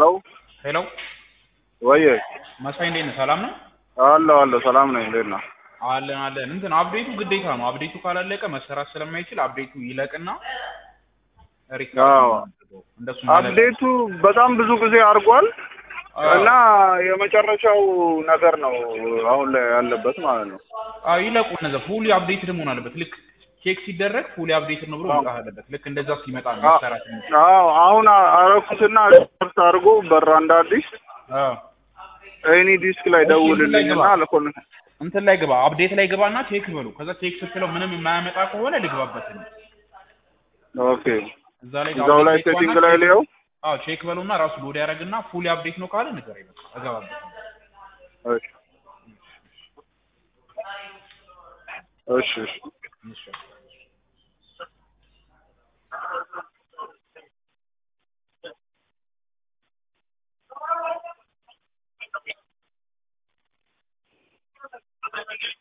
ሄሎ ሄሎ ወየ መሳይ እንዴት ነህ? ሰላም ነው? አለሁ አለሁ ሰላም ነኝ። እንዴት ነህ? አለን አለን። እንትን አፕዴቱ ግዴታ ነው። አፕዴቱ ካላለቀ መሰራት ስለማይችል አፕዴቱ ይለቅና ሪካርድ አዎ። እናድርገው። እንደሱ ማለት ነው። አፕዴቱ በጣም ብዙ ጊዜ አድርጓል አዎ። እና የመጨረሻው ነገር ነው አሁን ላይ ያለበት ማለት ነው። አዎ ይለቁ እነዛ ፉሊ አፕዴትድ መሆን አለበት። ልክ ቼክ ሲደረግ ፉሊ አፕዴትድ ነው ብሎ መውጣት አለበት። ልክ እንደዛ ሲመጣ ነው አ- መሰራት የሚችል። አዎ አሁን አረኩትና ሪፖርት አድርጎ በራ እንደ አዲስ አዎ ኤኒ ዲስክ ላይ እሺ፣ ደውልልኝ እንትን እና ላይ ልኮል እንትን ላይ ግባ፣ አፕዴት ላይ ግባና ቼክ በሉ። ከዛ ቼክ ስትለው ምንም የማያመጣ ከሆነ ልግባበት ነው። ኦኬ እዛ ላይ እዛው ላይ አፕዴት ሴቲንግ ግባና ላይ ቼክ- ሊየው አዎ ቼክ በሉና ራሱ ሎድ ያደርግና ፉሊ አፕዴት ነው ካለ ንገረኝ በቃ እገባበት ነው። እሺ እሺ እሺ እሺ